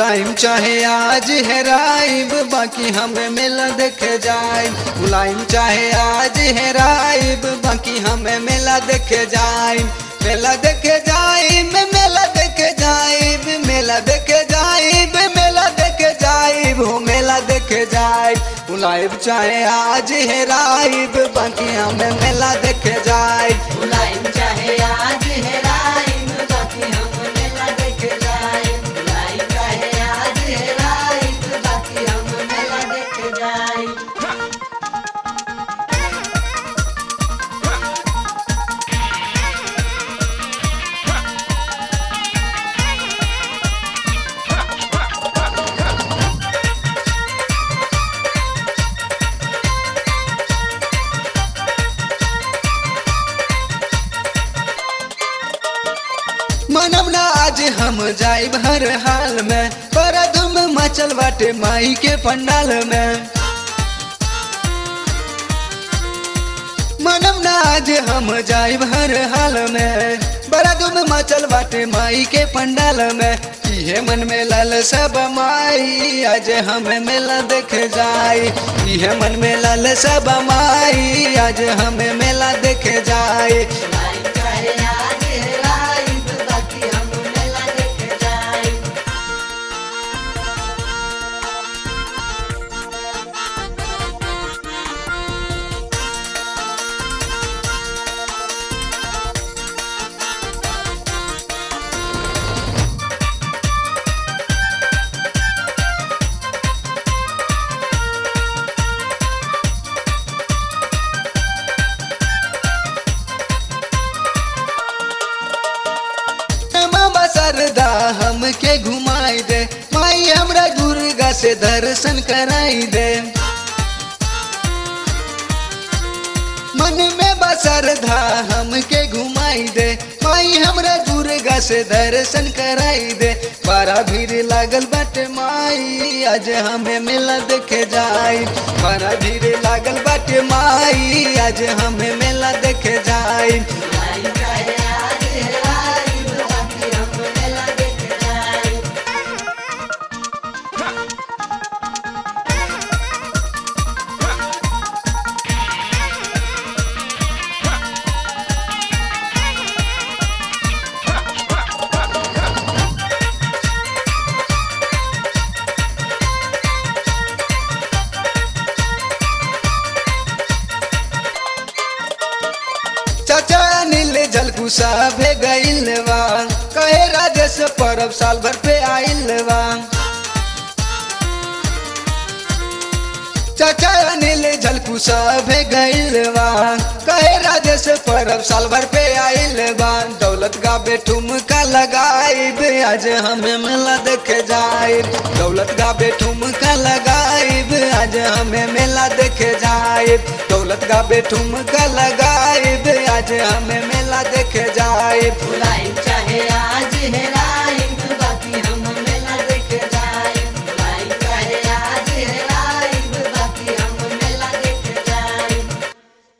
बुलाइम चाहे आज हेराइब बाकी हमें मेला देखे जाए बुलाइम चाहे आज हेराइब बाकी हमें मेला देखे जाए मेला देखे जाइब मेला देखे जाइब मेला देखे जाइब मेला देखे जाइब हो मेला देखे जाइब बुलाइब चाहे आज हेराइब बाकी हमें मेला देखे जाइब बुलाइम चाहे आज हेराइम बाकी हम मेला देखे जाइम बुलाइम चाहे आज हेराइम बाकी हम मेला देखे जाइम मनम ना आज हम जाइब हर हाल में पर धूम मचल बाटे माई के पंडाल में मनम ना आज हम जाइब हर हाल में बड़ा धूम मचल बाटे माई के पंडाल में इहे मन में लाल सब माई आज हमें मेला देखे जाई इहे मन में लाल सब माई आज हमें मेला देखे जाई बुलाइम चाहे आज हेराइम बाकी हम मेला देखे जाइम मामा सरदा हमके घुमाई दे माई हमरा दुर्गा से दर्शन कराई दे मन में बसरधा हमके घुमाई दे माई हमरा दुर्गा से दर्शन कराई दे बड़ा भीड़ लागल बाटे माई आज हमें मेला देखे जाई बड़ा भीड़ लागल बाटे माई आज हमें मेला देखे जाई बुलाइम चाहे आज हेराइम बाकी हम मेला देखे जाइम चाचा नील जलकुसा भे गईल बा कहे राजेश परब साल भर पे आइल बा चाचा अनिल झलकुसा भे गईल बा कहे राजेश परब साल भर पे आइल बा दौलत गाबे ठुमका लगाइब आज हमें मेला देखे जाइब दौलत गाबे ठुमका लगाइब आज हमें मेला देखे जाइब दौलत गाबे ठुमका लगाइब आज हमें मेला देखे जाइब बुलाइम चाहे आज हेराइम